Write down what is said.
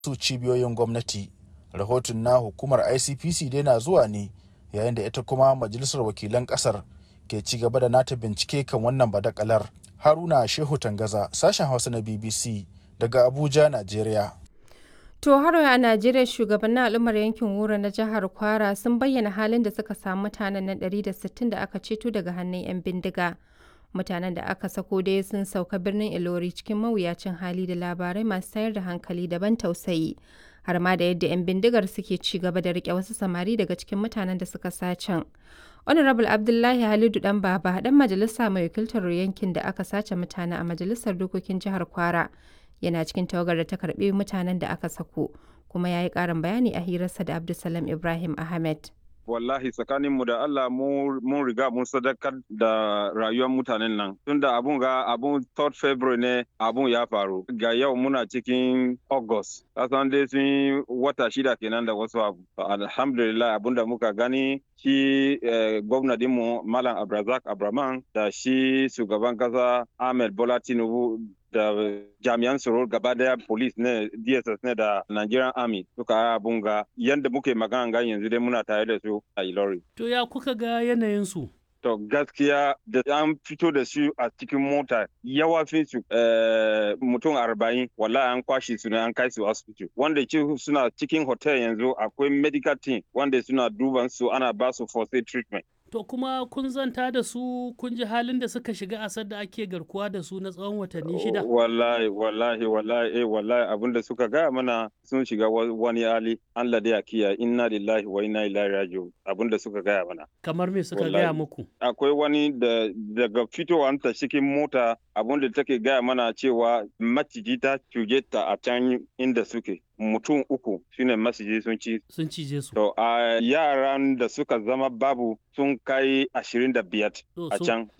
su cibiyoyin gwamnati rahoton na hukumar icpc dai na zuwa ne yayin da ita kuma majalisar wakilan kasar ke ci gaba da nata bincike kan wannan badakalar haruna shehu tangaza sashen hausa na bbc daga abuja najeriya To har a Najeriya shugabannin al'ummar yankin Wura na jihar Kwara sun bayyana halin da suka samu mutanen nan 160 da aka ceto daga hannun 'yan bindiga. Mutanen da aka sako dai sun sauka birnin Ilori cikin mawuyacin hali da labarai masu tayar da hankali daban tausayi. Har ma da yadda 'yan bindigar suke ci gaba da rike wasu samari daga cikin mutanen da suka sacen. Honorable Abdullahi Halidu dan Baba dan majalisa mai wakiltar yankin da aka sace mutane a majalisar dokokin jihar Kwara. yana cikin tawagar da ta karbi mutanen da aka sako kuma ya yi karin bayani a hirarsa da abdulsalam ibrahim ahmed wallahi tsakaninmu da Allah mun riga mun sadakar da rayuwar mutanen nan tunda abun ga abun 3rd February ne abun ya faru ga yau muna cikin August kasan dai sun wata shida kenan da wasu abu alhamdulillah abun da muka gani shi gwamnatinmu Malam Abrazak Abraman da shi shugaban kasa Ahmed Bola Tinubu da jami'an tsaro gaba daya police ne dss ne da nigerian army suka abun ga yadda muke magana ga yanzu dai muna tare da su a ilori to ya kuka ga yanayin su to gaskiya da an fito da su a cikin mota yawa fi su mutum arba'in wallahi an kwashe su ne an kai su asibiti wanda suna cikin hotel yanzu akwai medical team wanda suna duban su ana ba su first aid treatment To kuma kun zanta da su kun ji halin da suka shiga asar da ake garkuwa da su na tsawon watanni shida? Wallahi, wallahi, wallahi, eh, wallahi abin da suka gaya mana sun shiga wani hali Allah da ya kiya inna lillahi wa inna ilaihi raji'un abin da suka gaya mana. Kamar me suka gaya muku? Akwai wani da daga fitowar ta cikin mota abin da take gaya mana cewa maciji ta cuje ta a can inda suke. mutum uku shine masiji sun ci sun cije su to a yaran da suka zama babu sun kai ashirin da biyar a can